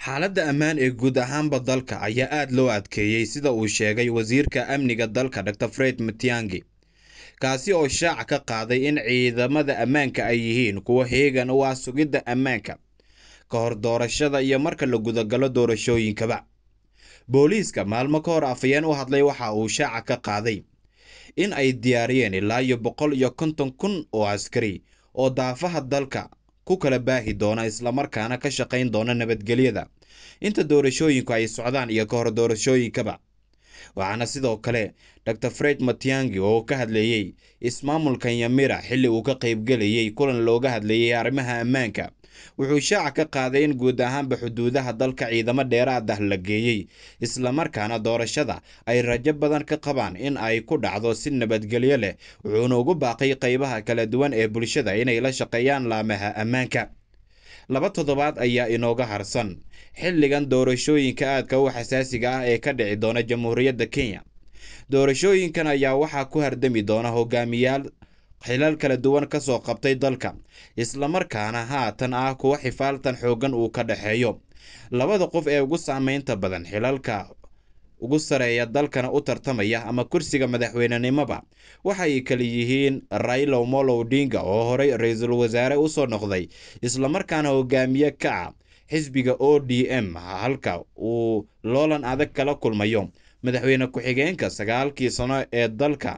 xaaladda ammaan ee guud ahaanba dalka ayaa aada loo adkeeyey sida uu sheegay wasiirka amniga dalka dor fred matiangi kaasi oo shaaca ka qaaday in ciidamada ammaanka ay yihiin kuwa heegan u ah sugidda ammaanka ka hor doorashada iyo marka la gudagalo doorashooyinkaba booliiska maalmo ka hor afayeen u hadlay waxa uu shaaca ka qaaday in ay diyaariyeen ilaa iyo boqol iyo konton kun oo askari oo daafaha dalka ku kala baahi doona islamarkaana ka shaqayn doona nabadgelyada inta doorashooyinku ay socdaan iyo ka hor doorashooyinkaba waxaana sidoo kale dor fred matiangi oo ka hadleeyey ismaamulka yamira xilli uu ka qaybgelayay kulan looga hadleeyay arrimaha ammaanka wuxuu shaaca ka qaaday in guud ahaanba xuduudaha dalka ciidamo dheeraad ah la geeyey islamarkaana doorashada ay rajo badan ka qabaan in ay ku dhacdo si nabadgelyo leh wuxuuna ugu baaqay qaybaha kala duwan ee bulshada inay la shaqeeyaan laamaha ammaanka laba toddobaad ayaa inooga harsan xilligan doorashooyinka aadka u xasaasiga ah ee ka dhici doona jamhuuriyadda kenya doorashooyinkan ayaa waxaa ku hardami doona hogaamiyaal xilal kala duwan ka soo qabtay dalka islamarkaana haatan ah kuwa xifaaltan xooggan uu ka dhexeeyo labada qof ee ugu saameynta badan xilalka ugu sareeya dalkana u tartamaya ama kursiga madaxweynenimoba waxay kala yihiin raila omolo odinga oo horey ra-iisul wasaare usoo noqday islamarkaana hogaamiye ka ah xisbiga o d m halka uu loolan adag kala kulmayo madaxweyne ku-xigeenka sagaalkii sano ee dalka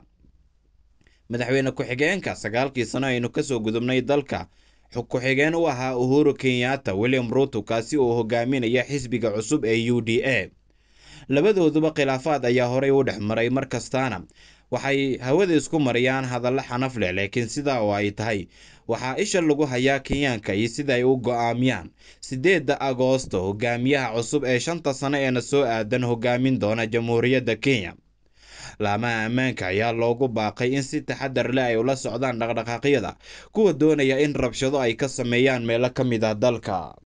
madaxweyne ku-xigeenka sagaalkii sano aynu kasoo gudubnay dalka ku-xigeen u ahaa uhuru kenyatta william ruto kaasi oo hogaaminaya xisbiga cusub ee u d a labadooduba khilaafaad ayaa horey u dhex maray mar kastaana waxay hawada isku mariyaan hadallo xanaf leh laakiin sidaa oo ay tahay waxaa isha lagu hayaa kenyaanka iyo sida ay u go-aamiyaan siddeedda agoosto hogaamiyaha cusub ee shanta sano eena soo aadan hogaamin doona jamhuuriyadda kenya laamaha ammaanka ayaa loogu baaqay in si taxadar leh ay ula socdaan dhaqdhaqaaqyada kuwa doonaya in rabshado ay ka sameeyaan meelo ka mid ah dalka